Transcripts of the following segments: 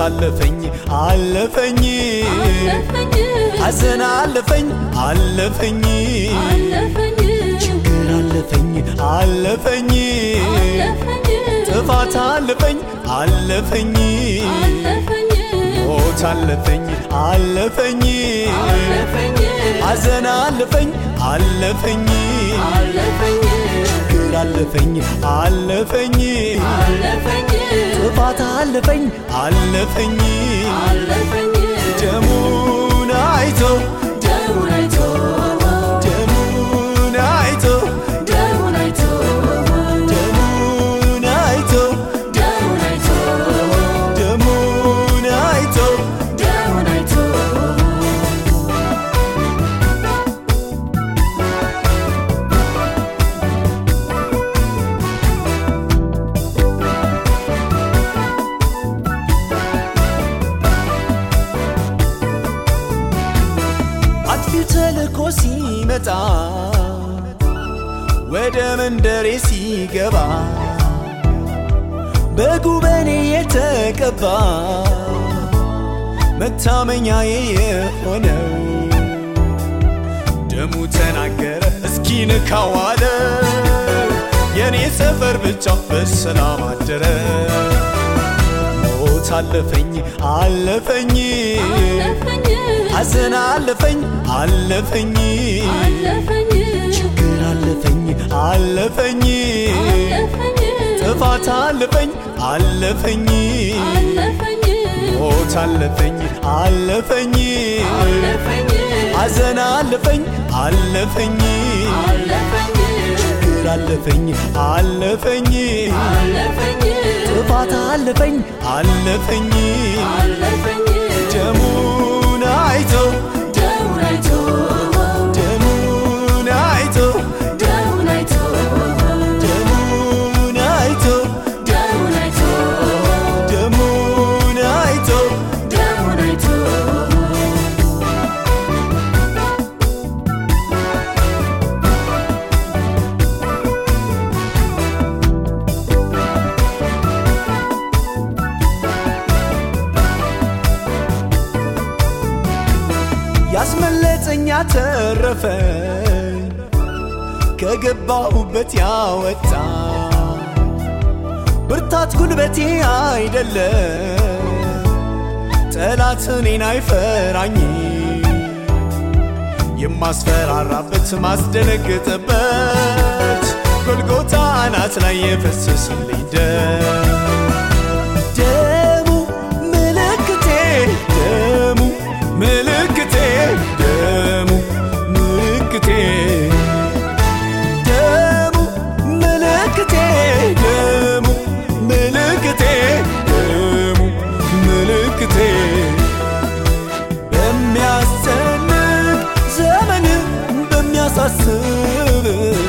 አለፈኝ አለፈኝ ሐዘን አለፈኝ አለፈኝ ችግር አለፈኝ አለፈኝ ጥፋት አለፈኝ አለፈኝ ሞት አለፈኝ አለፈኝ ሐዘን አለፈኝ አለፈኝ ችግር አለፈኝ አለፈኝ ጥፋት አለፈኝ አለፈኝ ደሙን አይቶ ደሙን አይቶ ደሙን አይቶ ደሙን አይቶ አጥፊው ተልኮ ሲመጣ ወደ መንደሬ ሲገባ በጉበኔ የተቀባ መታመኛዬ የሆነው ደሙ ተናገረ እስኪ ንካዋለ የኔ ሰፈር ብቻ በሰላም አደረ ሞት አለፈኝ አለፈኝ ሐዘን አለፈኝ አለፈኝ ችግር አለፈኝ አለፈኝ ጥፋት አለፈኝ አለፈኝ ሞት አለፈኝ አለፈኝ ሐዘን አለፈኝ አለፈኝ ችግር አለፈኝ አለፈኝ ጥፋት አለፈኝ አለፈኝ ደሙን አይቶ ደሙን አይቶ ደሙን አይቶ ደሙን አይቶ ደሙን አይቶ ያስመለጠኛ ተረፈኝ ከገባሁበት ያወጣ ብርታት ጉልበቴ አይደለም ጠላት እኔን አይፈራኝ የማስፈራራበት ማስደነግጥበት ጎልጎታ አናት ላይ የፈሰስልኝ ደም ደሙ ምልክቴ ደሙ ምልክቴ ደሙ ምልክቴ ደሙ ምልክቴ ደሙ ምልክቴ ደሙ ምልክቴ በሚያስጨንቅ ዘመን በሚያሳስብ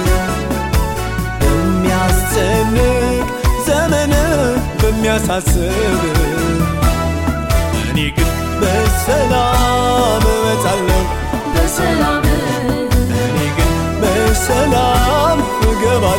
በሚያስጨንቅ ዘመን በሚያሳስብ እኔ ግን በሰላም እመጣለሁ በሰላም እኔ ግን በሰላም እገባ